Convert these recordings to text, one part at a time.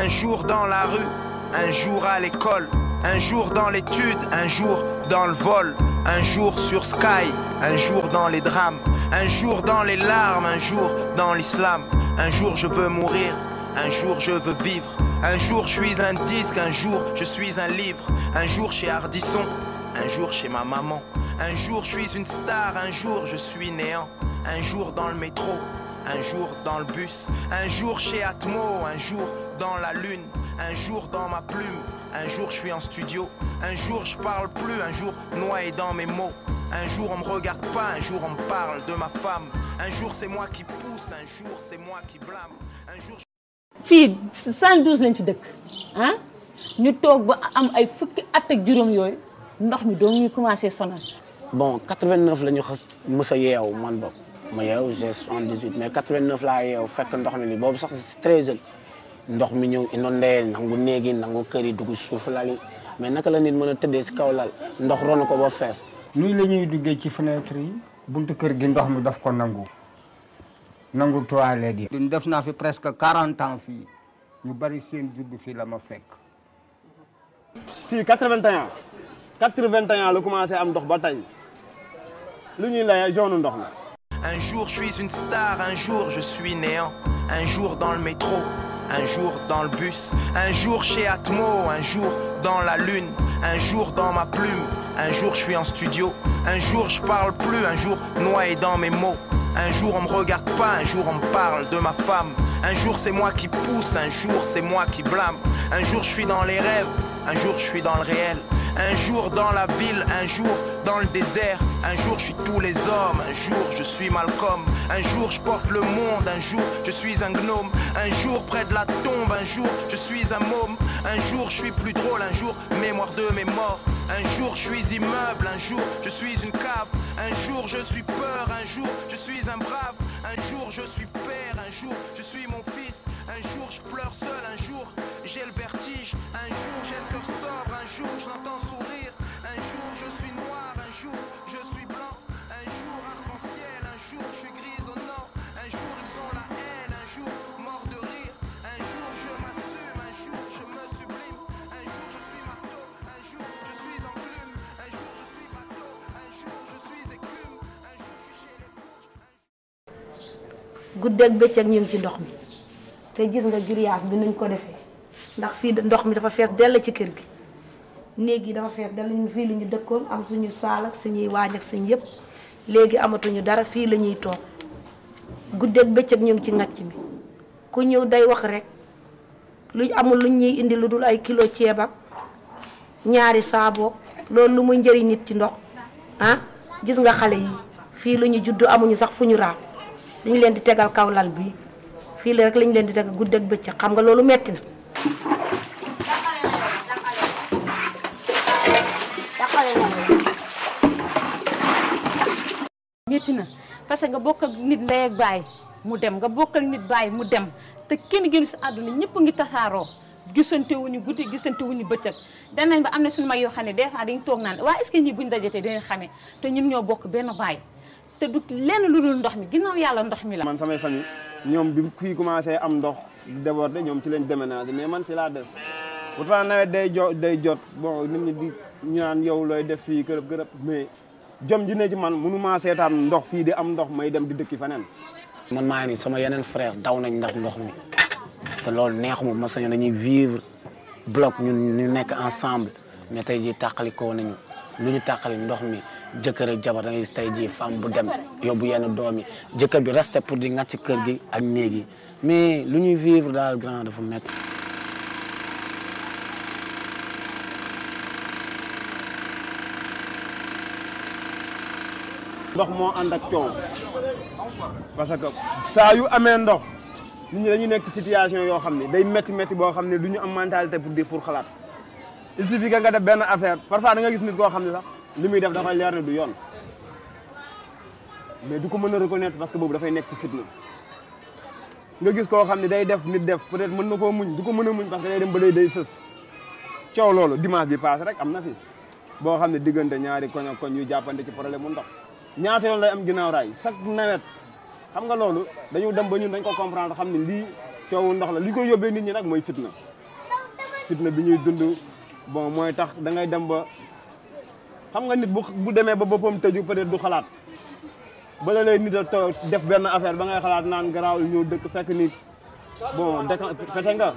un jour dans la rue, un jour à l'école, un jour dans l'étude, un jour dans le vol, un jour sur Sky, un jour dans les drames, un jour dans les larmes, un jour dans l'islam, un jour je veux mourir, un jour je veux vivre, un jour je suis un disque, un jour je suis un livre, un jour chez Ardisson, un jour chez ma maman, un jour je suis une star, un jour je suis néant, un jour dans le métro, un jour dans le bus, un jour chez Atmo, un jour dans la lune, un jour dans ma plume, un jour je suis en studio, un jour je parle plus, un jour noyé dans mes mots, un jour on me regarde pas, un jour on me parle de ma femme, un jour c'est moi qui pousse, un jour c'est moi qui blâme, un jour fii 112 lañ fi dëkk ah ñu toog ba am ay fukki at ak juróom yooyu ndox mi doo ñu commencé sonal. bon 89 la ñu xas mës a yeew man boog ma yeew j'ai 78 mais 89 laa yeew fekk ndox mi ni boobu sax c'est très jeune ndox mi ñëw inondé nangu néegi nangu kër yi dugg suuf lali mais naka la nit mën a tëddee si kaw lal ndox ronu ko ba fees nuy la ñuy duggee ci fenêtre yi buntu kër gi ndox mi daf ko nangu nangu toilette yi. duñ def naa fi presque 40 ans fii ñu bari seen judd fii la ma fekk. fii 81 81 la commencé am ndox ba tey lu ñuy layee jaune ndox la. Un jour je suis une star, un jour je suis néant, un jour dans le métro, un jour dans le bus, un jour chez Atmo, un jour dans la lune, un jour dans ma plume, un jour je suis en studio, un jour je parle plus, un jour noyé dans mes mots, un jour on me regarde pas, un jour on me parle de ma femme, un jour c'est moi qui pousse, un jour c'est moi qui blâme, un jour je suis dans les rêves, un jour je suis dans le réel, un jour dans la ville, un jour dans le désert, un jour je suis tous les hommes, un jour je suis Malcolm, un jour je porte le monde, un jour je suis un gnome, un jour près de la tombe, un jour je suis un môme, un jour je suis plus drôle, un jour mémoire de mes morts, un jour je suis immeuble, un jour je suis une cave, un jour je suis peur, un jour je suis un brave, un jour je suis père, un jour je suis mon fils, un jour je pleure seul, un jour j'ai le vertige, un jour j'ai le cœur sobre, un jour je l'entends sourire, un jour je suis noir, un jour je suis blanc, un jour arc-en-ciel, un jour je suis grisonnant, un jour ils ont la haine, un jour mort de rire, un jour je m'assume, un jour je me sublime, un jour je suis marteau, un jour je suis enclume, un jour je suis bateau, un jour je suis écume, un jour je suis chez les bourges. guddeeg bëccëg ñu ngi ci ndox mi te gis nga grillage bi nuñ ko defee ndax fii ndox mi dafa fees dell ci kër gi néeg yi dafa fees dell ñu fii lu ñu dëkkoon am suñu saal ak suñuy waañ ak suñu yëpp léegi amatuñu dara fii la ñuy toog guddeeg bëccëg ñu ngi ci ngacc mi ku ñëw day wax rek lu amul luñ ñuy indi lu dul ay kilo ceeb ak ñaari saaboo loolu lu muy njëriñ nit ci ndox ah gis nga xale yi fii lu ñu juddu amuñu sax fu ñu raam dañu leen di tegal kaw lal bi fii la rek lañu leen di tegal guddeeg bëccëg xam nga loolu metti na métti na parce que nga bokk ak nit ndey ak baay mu dem nga bokk ak nit baay mu dem te kenn génn si àdduna ñëpp a ngi tasaaroo gisante wuñu guddi gisante wuñu bëccëg danañ ba am na suñu mag yoo xam ne des fois dañu toog naan waa est-ce que ñii buñ dajetee dinañ xamee te ñun ñoo bokk benn baay te du lenn lu dul ndox mi ginnaaw yàlla ndox mi la. man samay famille ñoom bi fii commencé am ndox débordé ñoom ci lañ déménagé mais man fii laa des pourtant nawet day jo day jot bon nit ñi di ñu naan yow looy def fii kërëb kërëb mais jom ji ne ci man mënu maa seetaan ndox fii di am ndox may dem di dëkki feneen man maa ni sama yeneen frère daw nañ ndax ndox mi te loolu neexuma ma sañoon dañuy vivre bloc ñun ñu nekk ensemble mais tey jii tàqali koo nañu lu ñu tàqali ndox mi jëkkër ak jabar da ngay gis tey jii femme bu dem yóbbu yenn doom yi jëkkër bi resté pour di ngàcc kër gi ak néeg yi mais lu ñuy vivre daal grand dafa métti. ndox moo ànd ak coow parce que saa yu amee ndox nit ñi dañuy nekk situation yoo xam ne day métti métti boo xam ne du ñu am mentalité pour di pour xalaat il suffit que nga def benn affaire parfois da nga gis nit koo xam ne sax li muy def dafay leer ne du yoon mais du ko mën a reconnaître parce que boobu dafay nekk ci fitna nga gis koo xam ne day def nit def peut-être mën na koo muñ du ko mën a muñ parce que day dem ba day day sës coow loolu dimanche bi passé rek am na fi boo xam ne diggante ñaari koñ ak koñ yu jàppante ci problème mu ndox ñaata yoon lay am ginnaaw raay chaque nawet xam nga loolu dañu dem ba ñun dañ ko comprendre xam ne lii coowu ndox la li koy yóbbee nit ñi nag mooy fitna fitna bi ñuy dund bon mooy tax da ngay dem ba xam nga nit bu bu demee ba boppam tëju peut-être du xalaat bala lay nit a toog def benn affaire ba ngay xalaat naan garaaw ñëw dëkk fekk ni bon décan pete nga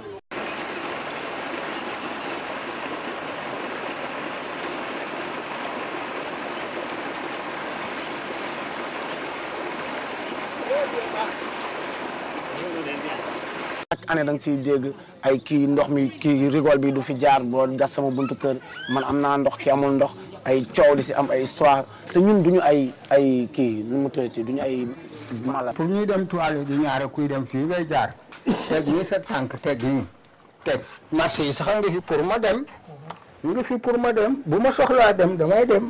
chaque année da nga ciy dégg ay kii ndox mi kii rigole bi du fi jaar boo gas sama buntu kër man am naa ndox ki amul ndox ay coow di si am ay histoire te ñun duñu ay ay kii nu mu tuddati duñu ay mala pour ñuy dem toilette di ñaare kuy dem fii ngay jaar teg nii sa tànk teg nii teg marché yi sax a ngi fi pour ma dem ngi fi pour ma dem bu ma soxlaa dem damay dem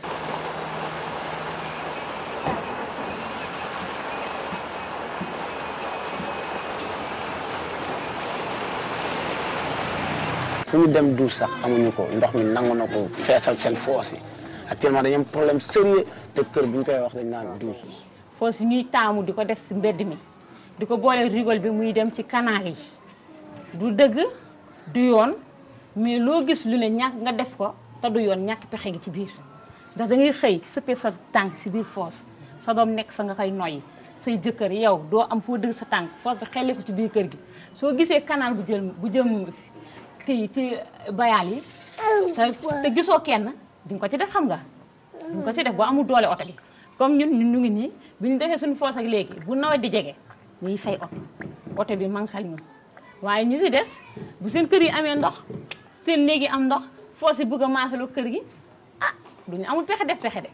fu ñu dem douche sax amuñu ko ndox mi nangu na ko feesal seen foos yi actuellement dañu am problème sérieux te kër bu ñu koy wax dañ naan douche foo si ñuy taamu di ko def si mbedd mi di ko boole rigole bi muy dem ci canal yi du dëgg du yoon mais loo gis lu ne ñàkk nga def ko te du yoon ñàkk pexe gi ci biir ndax da ngay xëy sëppee sa tànk si biir foos sa doom nekk fa nga koy noyyi say jëkkër yow doo am foo dëgg sa tànk foos bi xelli ko ci biir kër gi soo gisee canal bu jël bu jëm kii ci bayaal yi te te gisoo kenn di nga ko ci def xam nga di nga ko ci def boo amul doole oto bi comme ñun ñun ñu ngi nii bi ñu defee suñu foos ak léegi bu nawet di jege ñuy fay oto oto bi mangsal ñu waaye ñu si des bu seen kër yi amee ndox seen néeg yi am ndox foos yi bëgg a maasaloo kër gi ah duñu amul pexe def pexe de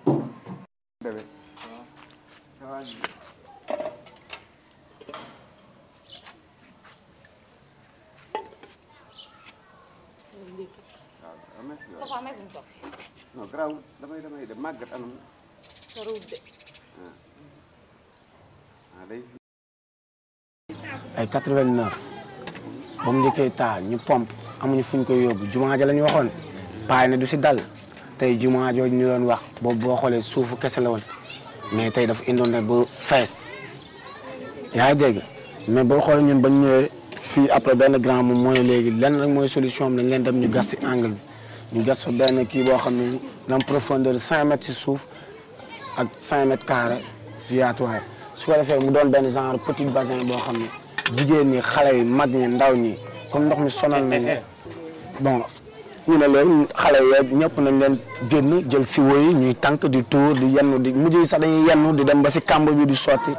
non garaaw damay damay de màggat anam ah day ay 89 ba mu njëkkee taa ñu pompe amuñu fuñ koy yóbbu jumaa ja la ñu waxoon paay ne du si dal tey jumaa jooju ñu doon wax boobu boo xoolee suufu kese la woon mais tey dafa indoon ne ba fees yaa ngi dégg mais boo xoolee ñun bañ ñëwee fii après benn grand moom moo ne léegi lenn rek mooy solution am dañ leen dem ñu gas si angle bi ñu gas fa benn kii boo xam ne dina am profondeur 5 mètres si suuf ak 5 mètres carré si yaatuwaay su ko defee mu doon benn genre petit bassin boo xam ne jigéen ñi xale yi mag ñi ndaw ñi comme ndox mi sonal nañ bon ñu ne leen xale yeeg ñëpp nañ leen génn jël fiwo yi ñuy tànk di tuur di yennu di mujj yi sax dañuy yennu di dem ba si kàmb bi di sotti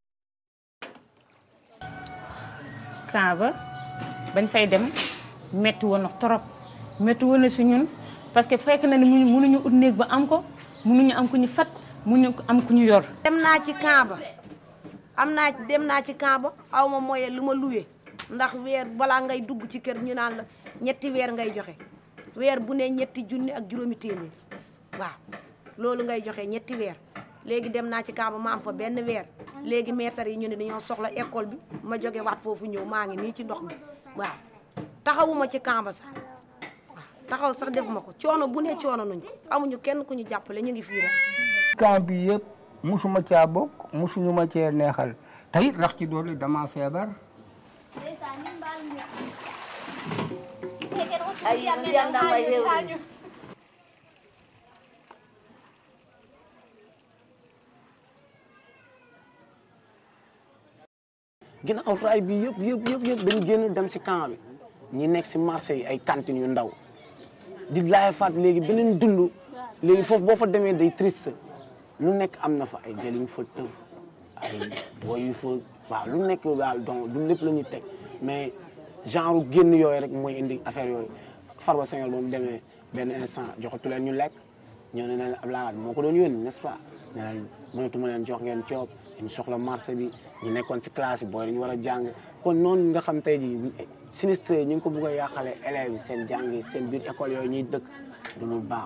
camp ba bañ fay dem metti woon na trop metti woon na si ñun parce que fekk na ni mu mënuñu ut néeg ba am ko mënuñu am ku ñu fat mënuñu am ku ñu yor dem naa ci camp ba am naa dem naa ci camp ba aw ma moye lu ma luwe ndax weer balaa ngay dugg ci kër ñu naan la ñetti weer ngay joxe weer bu ne ñetti junni ak juróomi téeméer waaw loolu ngay joxe ñetti weer léegi dem naa ci camp ba ma am fa benn weer léegi maître yi ñu ne dañoo soxla école bi ma jóge waat foofu ñëw maa ngi nii ci ndox mi waaw taxawuma ci camp ba sax waaw taxaw sax defuma ko coono bu ne coono nuñ ko amuñu kenn ku ñu jàppale ñu ngi fii rek camp bi yëpp musuma caa bokk musuñu ma cee neexal te it rax ci doole dama feebar ginnaaw raay bi yëpp yëpp yëpp yëpp dañu génn dem si camp bi ñi nekk si marché yi ay cantines yu ndaw di laay faat léegi beneen dund léegi foofu boo fa demee day triste lu nekk am na fa ay jëliñ fa tëb ay booy yu fa waaw lu nekk daal donc du lépp la ñuy teg mais genre génn yooyu rek mooy indi affaire yooyu Farba Senghor ba mu demee benn instant joxatu leen ñu lekk ñoo ne leen Abdoulaye Wade moo ko doon yónni n'est-ce pas ne leen mënatuma leen jox ngeen coob ñu soxla marché bi ñu nekkoon ci classe yi booy dañu war a jàng kon noonu nga xam tey jii sinistré ñu ngi ko bugg a yàqale élèves yi seen jàng yi seen biir école yooyu ñuy dëkk du lu baax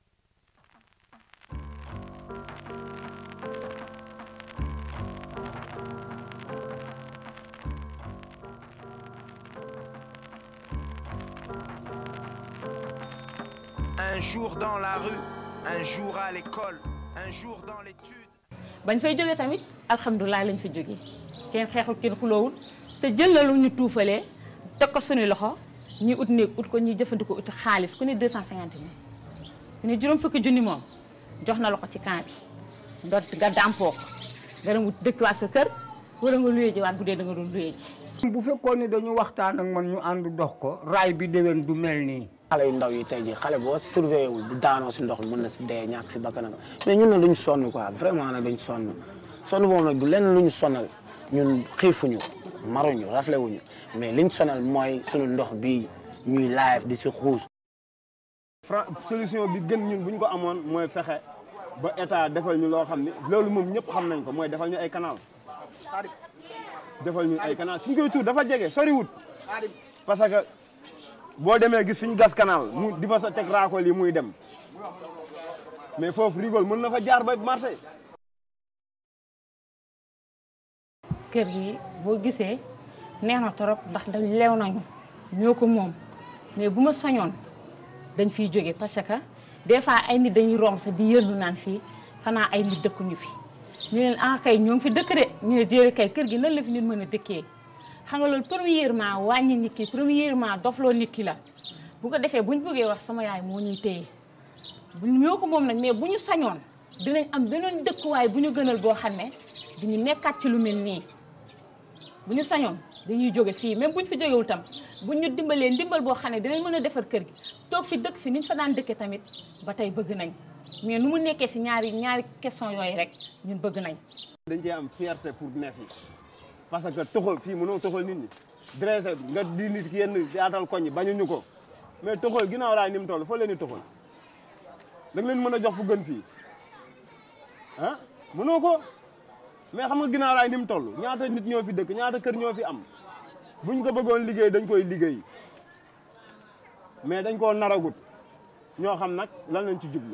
Un jour dans la rue, un jour à l'école, un jour dans l'étude. bañ fay jógee tamit alhamdulilah lañ fa jógee kenn xeexul kenn xuloowul te jël na lu ñu tuufalee teg ko suñu loxo ñi ut néeg ut ko ñuy jëfandikoo ut xaalis ku ne 250 mille ku ne juróom fukki junni moom jox na la ko ci camp bi nga nga dàmpoo ko nga dem wut dëkkiwaat sa kër wala nga luyee ji waat bu dee da nga doon luyee ji bu fekkoon ne dañu waxtaan ak man ñu ànd dox ko raay bi déwén du mel nii. xale yu ndaw yi tey jii xale boo surveillé wul bu daanoo si ndox mi mën na si dee ñàkk si bakkanam mais ñun nag duñ sonn quoi vraiment nag duñ sonn sonn boobu nag du lenn lu ñu sonal ñun xiifuñu maruñu raflewuñu mais liñ sonal mooy sunu ndox bi ñuy live di si xuus. fra solution bi gën ñun bu ñu ko amoon mooy fexe ba état defal ñu loo xam ne loolu moom ñëpp xam nañ ko mooy defal ñu ay canal defal ñu ay canal suñ koy tuur dafa jege soriwut parce que boo demee gis fi ñu gas canal mu di fa sa teg raakol yi muy dem mais foofu rigol mën na fa jaar ba marché kër gi boo gisee neex na trop ndax dañ leew nañu ñoo ko moom mais bu ma soñoon dañ fiy jóge parce que des fois ay nit dañuy romb sax di yërlu naan fii xanaa ay nit dëkkuñu fi ñu leen ah kay ñoo ngi fi dëkk de ñu ne déedéet kay kër gi nan la fi nit mën a dëkkee xam nga loolu premièrement wàññi nit ki premièrement dofloo nit ki la bu ko defee bu ñu bëggee wax sama yaay moo ñuy téye bu ñoo ko moom nag mais bu ñu sañoon dinañ am beneen dëkkuwaay bu ñu gënal boo xam ne duñu nekkaat ci lu mel nii bu ñu sañoon dañuy jóge fii même bu ñu fi jógewul tam bu ñu dimbalee ndimbal boo xam ne dinañ mën a defar kër gi toog fi dëkk fi niñ fa daan dëkkee tamit ba tey bëgg nañ mais nu mu nekkee si ñaari ñaari question yooyu rek ñun bëgg nañ dañ cee am fierté pour ne fi parce que toxal fii mënoo toxal nit ñi dressé nga di nit ki yenn yaatal koñ yi bañuñu ko mais toxal ginnaaw raay ni mu toll foo leen di toxal da nga leen mën a jox fu gën fii ah mënoo ko mais xam nga ginnaaw raay ni mu toll ñaata nit ñoo fi dëkk ñaata kër ñoo fi am buñ ko bëggoon liggéey dañ koy liggéey mais dañ koo naragut ñoo xam nag lan lañ ci jublu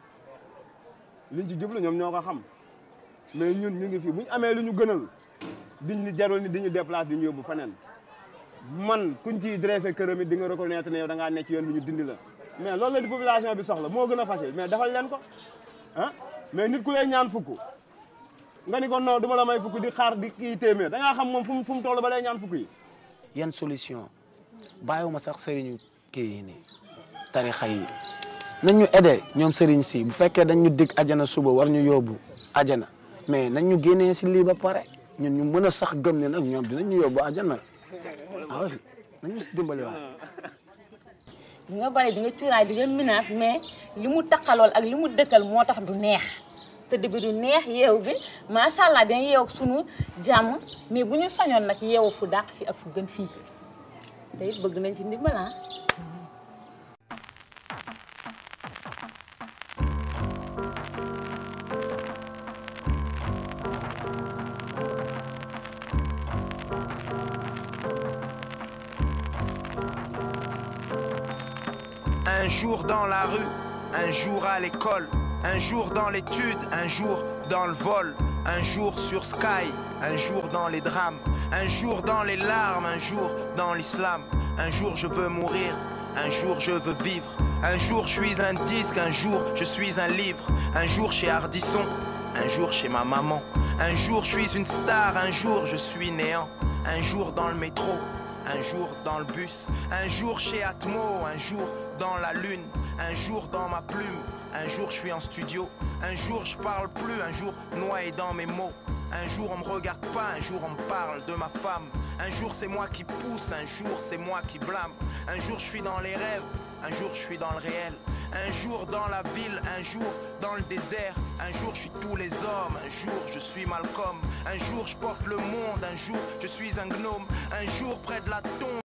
liñ ci jublu ñoom ñoo ko xam mais ñun ñu ngi fi bu ñu amee lu ñu gënal diñ ñu jarul ni di ñu déplace di ñu yóbbu feneen man kuñ ciy dressé këram it di nga reconnaître ne yow da ngaa nekk yoon bi ñu dindi la mais loolu la di population bi soxla moo gën a facile mais defal leen ko ah mais nit ku lay ñaan fukk nga ni ko non du ma la may fukk di xaar di kii téeméer da ngaa xam moom fu mu fu mu toll ba lay ñaan fukk yi yan solution bàyyiwuma sax sëriñu kii yi nii tarixa yi nañ ñu aidé ñoom sëriñ si bu fekkee dañ ñu dig ajana suba war ñu yóbbu ajana mais nañ ñu génnee si lii ba pare ñun ñu mën a sax gëm ne nag ñoom dinañ ñu yóbbu ajana ah oui nañ ñu si dimbali waay di nga bari di nga cuuraay di nga menace mais li mu taqalool ak li mu dëkkal moo tax du neex tëdd bi du neex yeewu bi macha allah dina yeew ak sunu jàmm mais bu ñu sañoon nag yeewu fu dàq fi ak fu gën fii te it bëgg nañ ci ndimbal ah Un jour dans la rue, un jour à l'école, un jour dans l'étude, un jour dans le vol, un jour sur Sky, un jour dans les drames, un jour dans les larmes, un jour dans l'islam, un jour je veux mourir, un jour je veux vivre, un jour je suis un disque, un jour je suis un livre, un jour chez Ardisson, un jour chez ma maman, un jour je suis une star, un jour je suis néant, un jour dans le métro, un jour dans le bus, un jour chez Atmo, un jour dans la lune, un jour dans ma plume, un jour je suis en studio, un jour je parle plus, un jour noyé dans mes mots, un jour on me regarde pas, un jour on me parle de ma femme, un jour c'est moi qui pousse, un jour c'est moi qui blâme, un jour je suis dans les rêves, un jour je suis dans le réel, un jour dans la ville, un jour dans le désert, un jour je suis tous les hommes, un jour je suis Malcolm, un jour je porte le monde, un jour je suis un gnome, un jour près de la tombe.